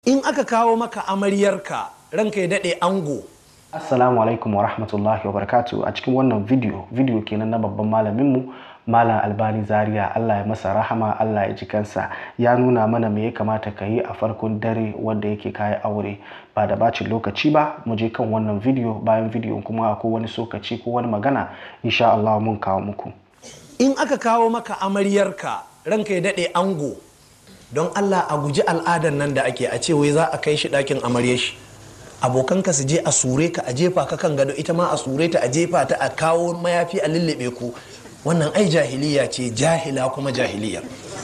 in aka kawo maka amaryarka ranka ya daɗe ango Assalamu alaikum wa rahmatullahi wa barakatu a cikin wannan video video kenan na babban malaminmu Malam Albani Zaria Allah ya masa rahama Allah ya ji kansa ya nuna mana me ya kamata ka yi a farkon dare wanda yake kayi aure ba da bacin lokaci ba mu je kan wannan video bayan video kuma ko wani sokaci ko wani magana insha Allah mun kawo muku in aka kawo maka amaryarka ranka ya daɗe ango don Allah a guji al'adar nan da ake a ce wai za a kai shi ɗakin amaryar shi abokanka su je a sure ka a jefa ka kan gado ita ma a sure ta a jefa ta a kawo mayafi a lullube ku wannan ai jahiliya ce jahila kuma jahiliya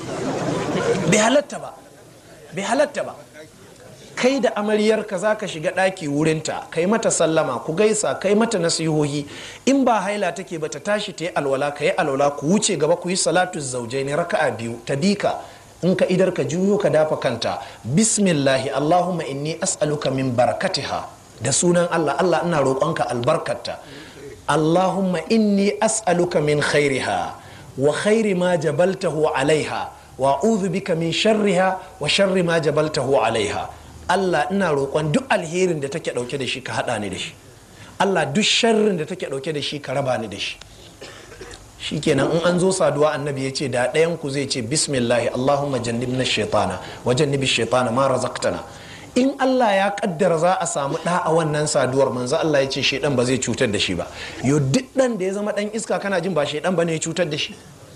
bai halatta ba bai halatta ba kai da amaryarka za ka shiga ɗaki wurinta kai mata sallama ku gaisa kai mata nasihohi in ba haila take ba ta tashi ta yi alwala ka yi alwala ku wuce gaba ku yi salatu zaujai ne raka'a biyu ta bika in ka idar ka juyo ka dafa kanta bismillahi allahumma inni as'aluka min barakatiha da sunan allah allah ina roƙonka albarkarta allahumma inni as'aluka min khairiha wa khairi ma jabaltahu alaiha wa a'udhu bika min sharriha wa sharri ma jabaltahu alaiha allah ina roƙon duk alherin da take ɗauke da shi ka haɗa ni da shi allah duk sharrin da take ɗauke da shi ka raba ni da shi shikenan in an zo saduwa annabi ya ce da ɗayan ku zai ce bismillahi allahumma jannibna shaitana wa jannibi shaitana ma razaqtana in Allah ya kaddara za a samu ɗa a wannan saduwar manzo Allah ya ce shaidan ba zai cutar da shi ba yo duk ɗan da ya zama ɗan iska kana jin ba shaidan ba ne ya cutar da shi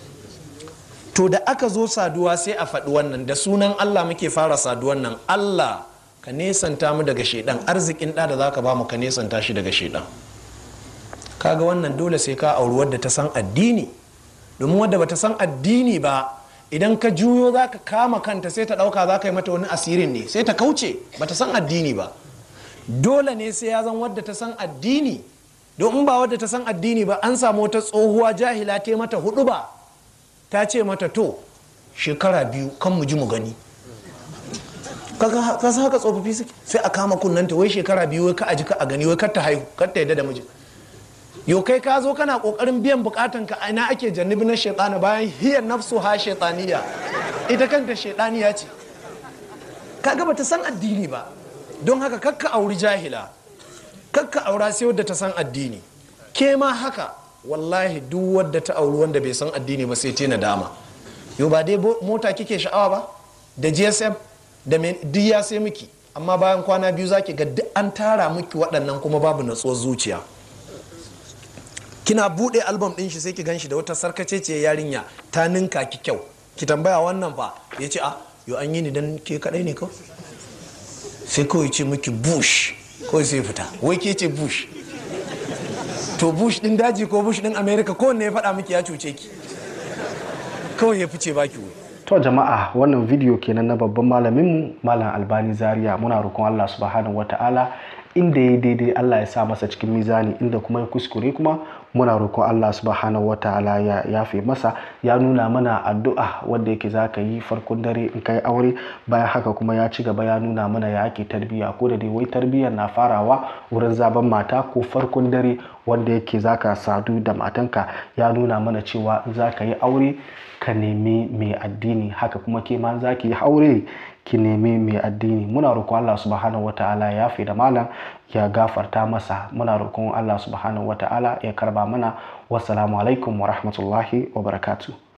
to da aka zo saduwa sai a faɗi wannan da sunan Allah muke fara saduwan nan Allah ka nesanta mu daga shaidan arzikin ɗa da zaka ba mu ka nesanta shi daga shaidan kaga wannan dole sai ka auri wadda ta san addini domin wadda bata san addini ba idan ka juyo za ka kama kanta sai ta ɗauka za ka yi mata wani asirin ne sai ta kauce bata san addini ba dole ne sai ya zan wadda ta san addini don in ba wadda ta san addini ba an samu wata tsohuwa jahila ta mata hudu ba ta ce mata to shekara biyu kan mu ji mu gani ka san haka tsofaffi suke sai a kama kunnanta wai shekara biyu wai ka aji ka a gani wai kar ta haihu kar ta yadda da mijin yau kai ka zo kana kokarin biyan bukatan ka ina ake jannibi na shaitana bayan hiyar nafsu ha shaitaniya ita kanta shaitaniya ce kaga bata san addini ba don haka kakka auri jahila kakka aura sai wadda ta san addini ke ma haka wallahi duk wadda ta auri wanda bai san addini ba sai ta dama yau ba dai mota kike sha'awa ba da gsm da duk ya sai miki amma bayan kwana biyu zaki ga duk an tara miki waɗannan kuma babu natsuwar zuciya kina bude album din shi sai ki ganshi da wata sarkace ce yarinya ta ninka ki kyau ki tambaya wannan fa ya ce a yo an yi ni dan ke kadai ne kawai sai kawai ce miki bush kawai sai fita wai ke ce bush to bush din daji ko bush din america ko ne ya faɗa miki ya cuce ki kawai ya fice baki wai to jama'a wannan video kenan na babban malaminmu malam albani zaria muna roƙon allah subhanahu wata'ala inda ya daidai Allah ya sa masa cikin mizani inda kuma ya kuskure kuma muna roƙon Allah subhanahu wa ta'ala ya yafe masa ya nuna mana addu'a wanda yake za ka yi farkon dare in kai aure bayan haka kuma ya ci gaba ya nuna mana ya ake tarbiyya ko da dai wai tarbiyyar na farawa wurin zaben mata ko farkon dare wanda yake za ka sadu da matanka ya nuna mana cewa za ka yi aure ka nemi mai addini haka kuma ke ma za ki yi aure ki nemi mai addini muna roƙon Allah subhanahu wata'ala ya fi da malam ya gafarta masa muna roƙon Allah subhanahu wata'ala ya karba mana wassalamu alaikum wa rahmatullahi wa barakatuh